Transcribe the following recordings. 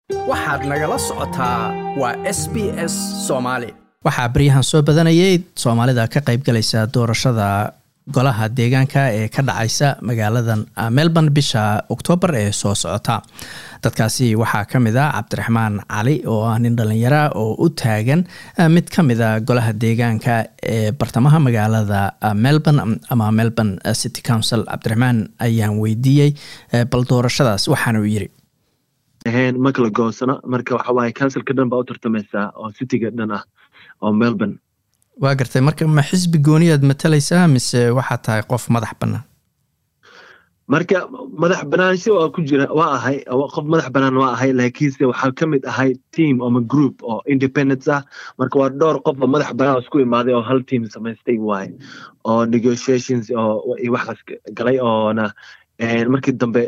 waxaad nagala socotaa waa s b s soomaali waxaa baryahan soo badanayay soomaalida ka qayb galaysa doorashada golaha deegaanka ee ka dhacaysa magaaladan melbourne bisha oktoobar ee soo socota dadkaasi waxaa ka mid a cabdiraxmaan cali oo ah nin dhallinyara oo u taagan mid ka mid a golaha deegaanka ee bartamaha magaalada melbourne ama melbourne city council cabdiraxmaan ayaan weydiiyey bal doorashadaas waxaana uu yiri ma kala goosano marka waxa waaye councilka dhan baa u tartamaysaa oo cityga dhan ah oo melbourne waa gartay marka ma xisbi gooniyaad matalaysaa mise waxaa tahay qof madax bannaan marka madax banaansho waa ku jira waa ahay qof madax banaan waa ahay laakiinse waxaa ka mid ahay team ama group oo independence ah marka waa dhowr qof oo madax banaan oo isku imaaday oo hal team samaystay waaye oo negotiations oo waxaas galay oona markii dambe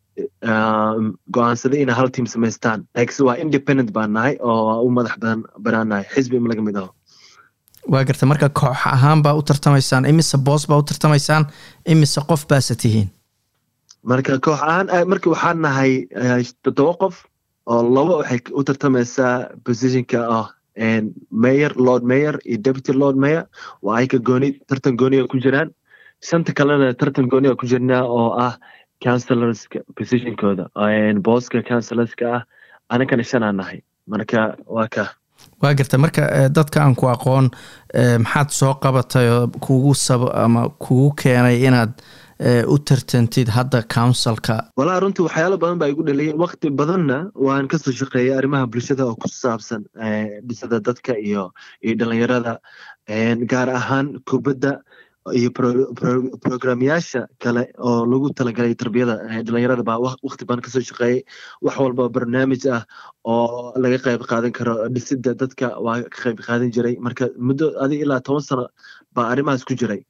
go-aansaday inay hal team samaystaan laakiinse waa independent baan nahay oo u madax banaan nahay xisbi ima laga mid aho waa garta marka koox ahaan baa u tartamaysaan imise boos baa u tartamaysaan imise qof baase tihiin marka koox ahaan marka waxaan nahay toddoba qof oo laba waxay u tartamaysaa positionka ah mayor lord mayor iyo deputy lord mayor waa ay ka gooni tartan gooniga ku jiraan shanta kalena tartan gooniga ku jirnaa oo ah councilorska positionkooda booska councilorska ah anakana shanaa nahay marka waa ka waa garta marka dadka aan ku aqoon maxaad soo qabatay oo kugu sab ama kugu keenay inaad u tartantid hadda councilka walaa runtii waxyaalo badan baa igu dhaliyay wakti badanna waan kasoo shaqeeyay arrimaha bulshada oo ku saabsan dhisada dadka iyo iyo dhalinyarada gaar ahaan kubadda iyo programyaasha kale oo lagu talagalay tarbiyada dhalinyarada baa wakti badan kasoo shaqeeyay wax walba barnaamij ah oo laga qayb qaadan karo dhisida dadka waa ka qayb qaadan jiray marka muddo adig ilaa toban sano baa arrimahaas ku jiray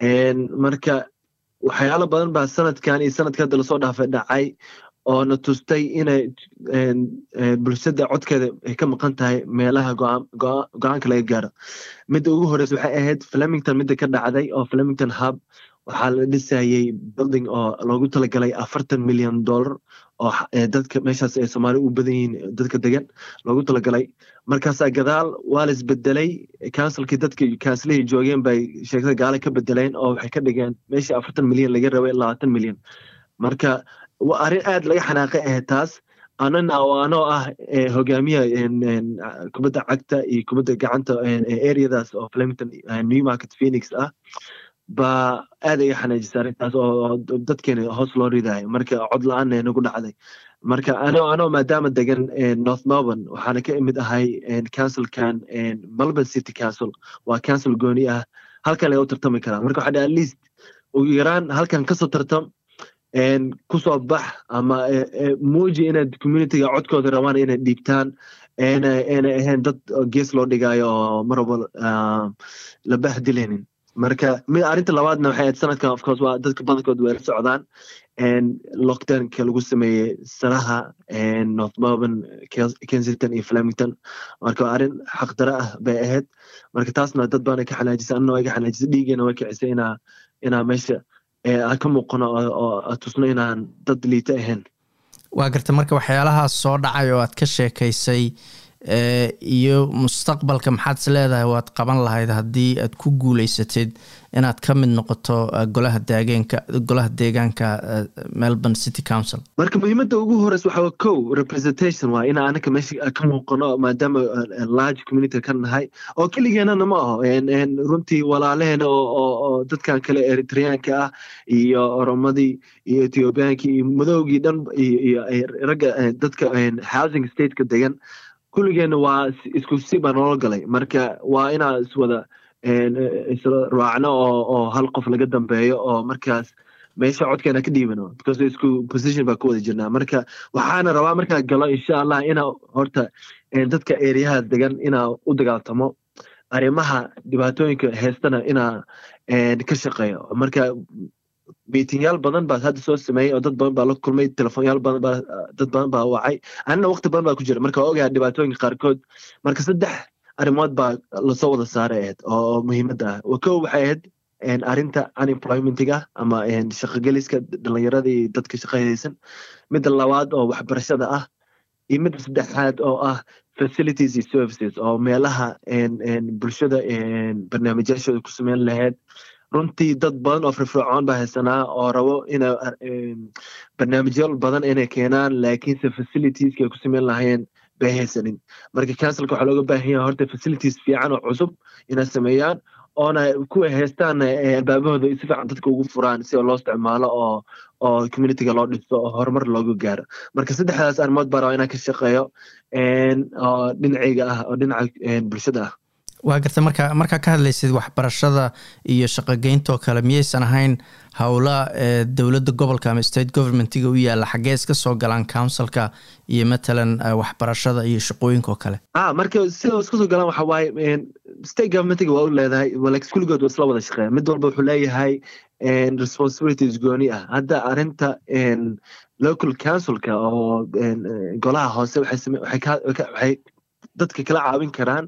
marka waxyaalo badan baa sanadkan iyo sanadka hadda lasoo dhaafay dhacay oo na tustay inay bulshada codkeeda ay ka maqan tahay meelaha go-aanka laga gaaro midda ugu horeysa waxay ahayd flemington midda ka dhacday oo flemington hub waxaa la dhisayay building oo loogu talagalay afartan milyan dollar oo dadka meeshaas ay soomaali u badan yihiin dadka degan loogu talagalay markaasaa gadaal waa la isbedelay councilkii dadka councilihii joogeen bay sheegtada gaale ka bedeleen oo waxay ka dhigeen meeshii afartan milyan laga rabay labaatan milyan marka arrin aad laga xanaaqay ahayd taas anana anoo ah hogaamiyaha kubadda cagta iyo kubadda gacanta areadaas oo flemington new market phoenix ah baa aad iga xanaajisa arrintaas oo dadkeena hoos loo ridayo marka cod la-aanna nagu dhacday marka anoo anoo maadaama degan north melbourne waxaana ka imid ahay councilkan melbourne city council waa council gooni ah halkan laga u tartami karaa marka waxaa at least ugu yaraan halkan kasoo tartam kusoo bax ama muuji inaad communityga codkooda rabaan inay dhiibtaan aanay ahayn dad gees loo dhigayo oo mar walba la bahdilaynin marka mid arrinta labaadna waxay ahayd sanadkan of course waa dadka badankood way la socdaan lockdownka lagu sameeyey sanaha north melbourne kensington iyo flemington marka arrin xaqdara ah bay ahayd marka taasna dad baana ka xanaajisa anna way ka xanaajisa dhiigeena way kicisay inaa inaa meesha aan ka muuqano oo tusno inaan dad liita ahayn waa garta marka waxyaalahaas soo dhacay oo aad ka sheekaysay iyo mustaqbalka maxaad is leedahay waad qaban lahayd haddii aad ku guuleysatid inaad ka mid noqoto golaha deegaanka golaha deegaanka melbourne city council marka muhiimadda ugu horeysa waxaa kow representation waa in anaka meesha ka muuqano maadaama large community ka nahay oo keligeenana ma aho runtii walaalaheena oo dadkan kale eritreanka ah iyo oromadii iyo ethiobiankii iyo madowgii dhan iyo ragga dadka housing stateka degan kulligeena waa isku si baa noola galay marka waa inaa iswada isla raacno oo oo hal qof laga dambeeyo oo markaas meesha codkeena ka dhiibano because isku position baa ku wada jirnaa marka waxaana rabaa markaa galo insha allah inaa horta dadka ereyaha degan inaa u dagaaltamo arrimaha dhibaatooyinka heestana inaa ka shaqeeyo marka miitingyaal badan baa hadda soo sameeyey oo dad badan baa la kulmay telefoonyaal badan baa dad badan baa wacay anina waqti badan baa ku jira marka waa ogaha dhibaatooyinka qaarkood marka saddex arrimood baa lasoo wada saaray ahayd oo muhiimadda ah kow waxay ahayd arrinta unemploymentiga ama shaqogeliska dhalinyarada iyo dadka shaqahaysan midda labaad oo waxbarashada ah iyo midda saddexaad oo ah facilities iyo services oo meelaha bulshada barnaamijyaashooda ku sameyn lahayd runtii dad badan oo firfircoon baa haysanaa oo rabo ina barnaamijyo badan inay keenaan laakiinse facilitieska ay ku sameyn lahayeen bay haysanin marka councilka waxaa looga baahan yahay horta facilities fiican oo cusub inay sameeyaan oona kuwa haystaan albaabahooda si fiican dadka ugu furaan si loo isticmaalo oo oo communityga loo dhiso oo horumar looga gaaro marka saddexdaas arrimood baa rabaa inaan ka shaqeeyo oo dhinacayga ah oo dhinaca bulshada ah waa garta marka markaa ka hadlaysid waxbarashada iyo shaqogeyntaoo kale miyaysan ahayn howla ee dowladda gobolka ama state governmentiga u yaalla xaggee iska soo galaan councilka iyo matalan waxbarashada iyo shaqooyinka oo kale a marka sida iska soo galaan waxa waaye state governmentiga waa u leedahay kulligood waa isla wada shaqeeya mid walba wuxuu leeyahay responsibilities gooni ah hadda arrinta local councilka oo golaha hoose waxay dadka kala caawin karaan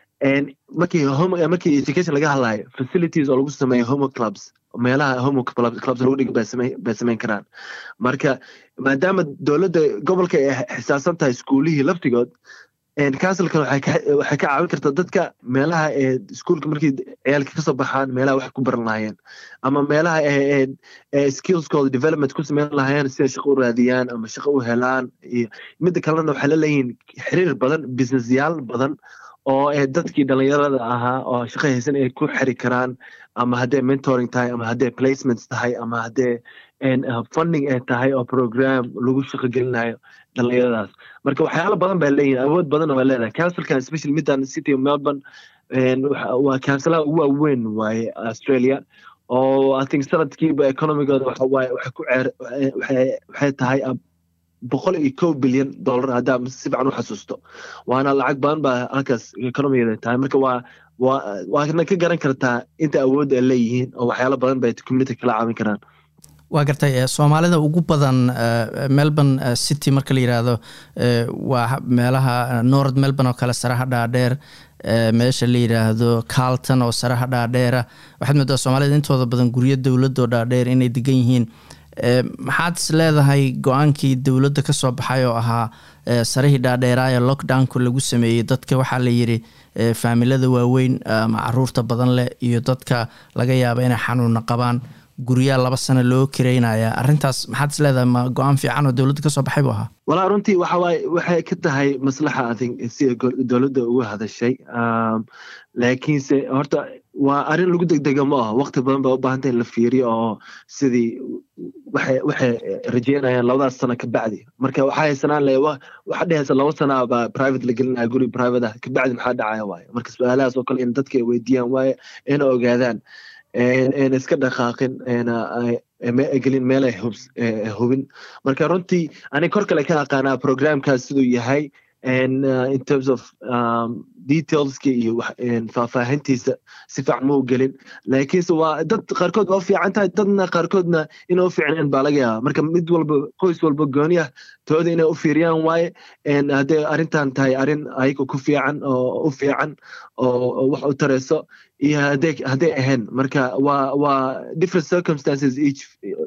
markii markii education laga hadlayo facilities oo lagu sameeyo homo clubs meelaha homo clubs lagu dhigo bay sameyn karaan marka maadaama dowladda gobolka ay xisaasan tahay iskuulihii laftigood councilkan waxay ka caawin kartaa dadka meelaha ee iskuolka markii ciyaalka kasoo baxaan meelaha wax ku baran lahaayeen ama meelaha skillskooda development ku sameyn lahaayeen siday shaqo u raadiyaan ama shaqo u helaan iyo midda kalena waxay la leeyihiin xiriir badan businessyaal badan oo ee dadkii dhalinyarada ahaa oo shaqo haysan ay ku xiri karaan ama haddee mentoring tahay ama haddee placements tahay ama haddee funding ay tahay oo program lagu shaqo gelinayo dhalinyaradaas marka waxyaalo badan bay leeyihin awood badan waa leedahay councilkan especially middan city of melbourne waa councilaha ugu waaweyn waaye australia oo i think sanadkiiba economigooda waxa waaye waxay ku ceer waxay tahay boqol iyo kow bilyan dollar haddaa si fiican u xasuusto waana lacag badan baa halkaas economigeeda tahay marka waa waa waana ka garan kartaa inta awood ay leeyihiin oo waxyaalo badan bay community kala caawin karaan waa gartay soomaalida ugu badan melbourne city marka la yiraahdo waa meelaha north melbourne oo kale saraha dhaadheer meesha la yiraahdo carlton oo saraha dhaadheera waxaad moodaa soomaalida intooda badan guryo dowladoo dhaadheer inay degan yihiin maxaad is leedahay go-aankii dowladda ka soo baxay oo ahaa sarihii dhaadheeraaye lockdownku lagu sameeyey dadka waxaa la yidhi faamilada waaweyn ama caruurta badan leh iyo dadka laga yaaba inay xanuuna qabaan guryaa laba sano loo kireynaya arrintaas maxaad is leedahay ma go-aan fiican oo dowladda kasoo baxay buu ahaa walaa runtii waxawaaye waxay ka tahay maslaxa athink sida dowladda uga hadashay laakiinse horta waa arrin lagu degdega ma aho waqti badan ba u baahanta in la fiiriyo oo sidii waxay waxay rajeynayaan labadaas sano kabacdi marka waxaa haysanaan le waxa dhehaysa laba sana baa private la gelinaya guri private ah kabacdi maxaa dhacaya waaye marka su-aalahaas oo kale in dadka ay weydiiyaan waaye ina ogaadaan n iska dhaqaaqin gelin meel ay hubin marka runtii ani kor kale ka aqaanaa programkaas siduu yahay in terms of detailska iyo faahfaahintiisa si fiican ma u gelin laakiinse waa dad qaarkood waa u fiican tahay dadna qaarkoodna ina u fiicneen baa laga yaaba marka mid walba qoys walba gooni ah tooda inay u fiiriyaan waaye hadday arrintan tahay arrin ayaga ku fiican oo u fiican oo wax u tareyso iyo hadday hadday ahayn marka waa waa different circumstances each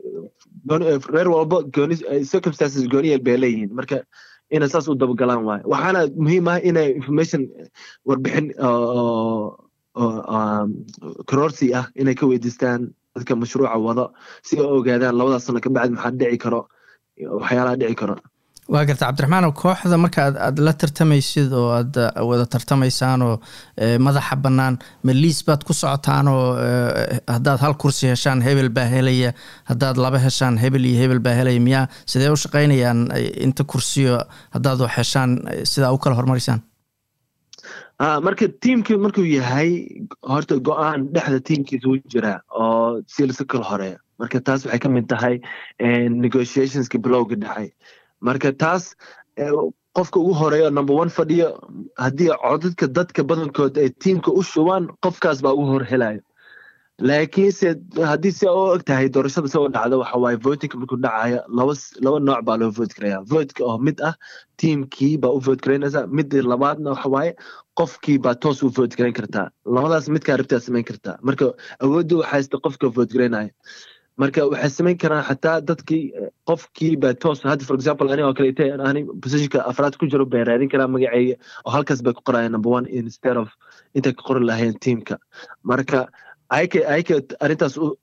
reer walba gooni circumstances gooniyeel bay leeyihiin marka inay saas u dabagalaan waayo waxaana muhiim ah inay information warbixin kororsi ah inay ka weydiistaan dadka mashruuca wado si ay ogaadaan labadaas sano kabacdi maxaa dhici karo waxyaalaha dhici karo waa garta cabdiraxmaan kooxda marka aad la tartamaysid oo aad wada tartamaysaan oo madaxa bannaan ma liis baad ku socotaan oo haddaad hal kursi heshaan hebel baa helaya haddaad laba heshaan hebel iyo hebel baa helaya miyaa sidee u shaqaynayaan inta kursiyo haddaad wax heshaan sidaa u kala hormarisaan marka tiimkii markuu yahay horta go-aan dhexda tiimkiisa u jira oo si lasi kala horeeya marka taas waxay ka mid tahay negotiationska bilowga dhexay marka taas qofka ugu horeeyo number one fadhiyo haddii codadka dadka badankood ay tiimka u shubaan qofkaas baa ugu hor helayo laakiinse haddii si u og tahay doorashada si u dhacdo waxa waaye votingka markuu dhacayo laba laba nooc baa loo vote garaya votka oo mid ah tiimkii baa u vote garaynaysa midda labaadna waxa waaye qofkii baa toos u vote garayn kartaa labadaas midkaa rabtaa samayn kartaa marka awoodda waxaa haysta qofka vote garaynaya marka waxay samayn karaan xataa dadkii qofkii baa toos hadda for example ani oo kaleete ani positionka afraad ku jiro bay raadin karaa magaceyga oo halkaas bay ku qorayaan number one instead of intay ka qori lahayeen teamka marka ayka ayka arrintaas u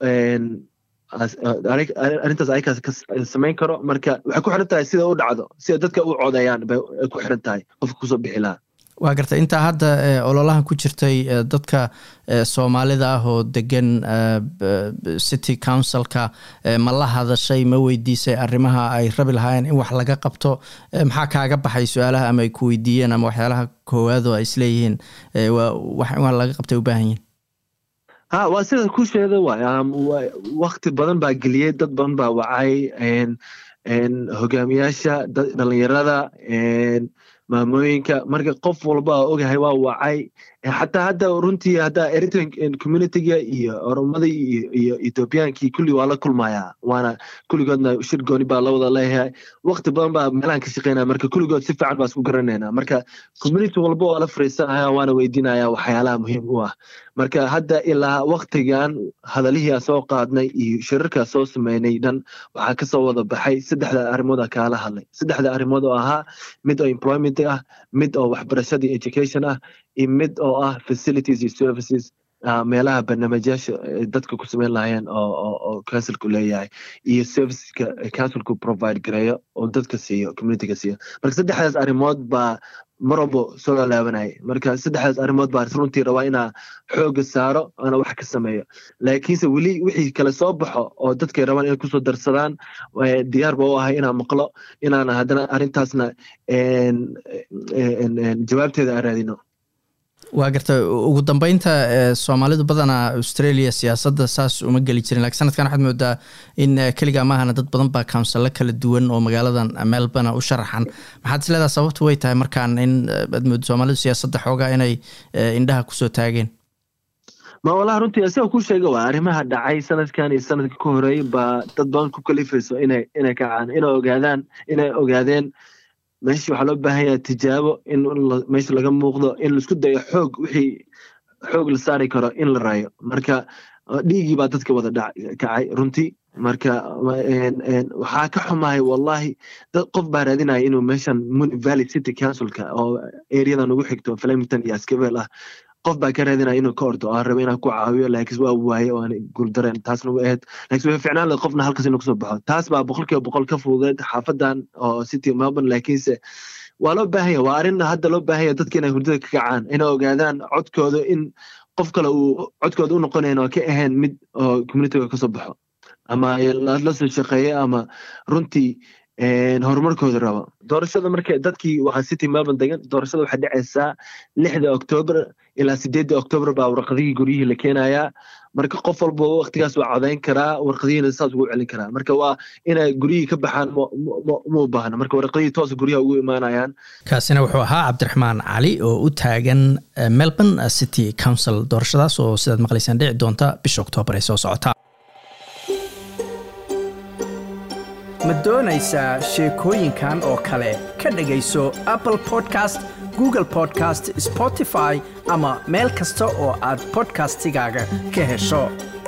arrintaas aykaas ka samayn karo marka waxay ku xiran tahay sida u dhacdo sida dadka u codeeyaan bay ku xiran tahay qofka kusoo bixi lahaa waa garta intaa hadda ololahan ku jirtay dadka soomaalida ah oo degan city councilka ma la hadashay ma weydiisay arrimaha ay rabi lahaayeen in wax laga qabto maxaa kaaga baxay su-aalaha ama ay ku weydiiyeen ama waxyaalaha koowaado ay isleeyihiin wax in wax laga qabtay u baahan yihin ha waa sida ku sheeda waay wakti badan baa geliyey dad badan baa wacay hogaamiyaasha dhalinyarada maamooyinka marka qof walba ogahay waa wacay xataa hadda runtii hadda eritrean communityga iyo oromada iyo ethoobiyankii kulli waa la kulmayaa waana kulligoodna shir gooni baa la wada leeyahay wakti badan baa meelahan ka shaqeynaya marka kulligood si fiican baa isku garanayna marka community walba waa la fariisanaya waana weydiinaya waxyaalaha muhiim u ah marka hadda ilaa waktigan hadalihii aan soo qaadnay iyo shirarkaa soo sameynay dhan waxaa kasoo wada baxay saddexda arrimood a kaala hadlay saddexda arrimood oo ahaa mid oo employment ah mid oo waxbarashada iyo education ah iyo mid oo ah facilities iyo services meelaha barnaamijyaasha dadka ku sameyn lahayeen oo councilku leeyahay iyo serviceska councilku provide gareeyo oo dadka siiyo communityga siiyo marka saddexdaas arrimood baa mar walbo soo laalaabanayay marka saddexdaas arrimood baa runtii rabaa inaa xooga saaro ana wax ka sameeyo laakiinse weli wixii kale soo baxo oo dadkay rabaan inay kusoo darsadaan diyaar ba u ahay inaan maqlo inaan haddana arrintaasna jawaabteeda aan raadino waa garta ugu dambeynta soomaalidu badanaa australia siyaasadda saas uma geli jirin lakiin sanadkan waxaad moodaa in keligaa maahana dad badan baa counsillo kala duwan oo magaaladan melbourne u sharaxan maxaad is leedaha sababtu way tahay markaan in aad moodo soomaalidu siyaasadda xoogaa inay indhaha kusoo taageen ma walaha runtii isaga ku sheega waa arrimaha dhacay sanadkan iyo sanadka ka horeey baa dad badan ku kalifayso inay inay kacaan inay ogaadaan inay ogaadeen meesha waxaa loo baahan yaha tijaabo in meesha laga muuqdo in laisku dayo xoog wixii xoog la saari karo in la raayo marka dhiigii baa dadka wada kacay runtii marka waxaa ka xumahay wallahi dad qof baa raadinaya inuu meeshan muni valley city councilka oo areadan ugu xigto flemington iyo askabel ah qof baa ka raadinaya inuu ka ordo aan raba inaan ku caawiyo laakiin waa waaye oo aan guuldareen taasna wa ahayd laakiin way ficnaan lahayd qofna halkaas inuu kasoo baxo taas baa boqolkiiba boqol ka fududeed xaafadan oo city melbourne laakiinse waa loo baahan yahay waa arrin hadda loo baahan yahay dadka inay hurdada ka kacaan inay ogaadaan codkooda in qof kale uu codkooda u noqonayn oo ka ahayn mid oo communityga kasoo baxo ama la soo shaqeeya ama runtii horumarkooda rabo doorashada marka dadkii waxaa city melbourne degan doorashada waxay dhacaysaa lixda octoober ilaa sideedda octoober baa warqadihii guryihii la keenayaa marka qof walba waktigaas waa codayn karaa warqadihiina saas ugu celin karaa marka waa inay guryihii ka baxaan ma u baahna marka warqadihii toos guryaha ugu imaanayaan kaasina wuxuu ahaa cabdiraxmaan cali oo u taagan melbourne city council doorashadaas oo sidaad maqlaysaan dhici doonta bisha oktoobar ee soo socota ma doonaysaa sheekooyinkan oo kale ka dhegayso apple podcast google podcast spotify ama meel kasta oo aad podcastigaaga ka hesho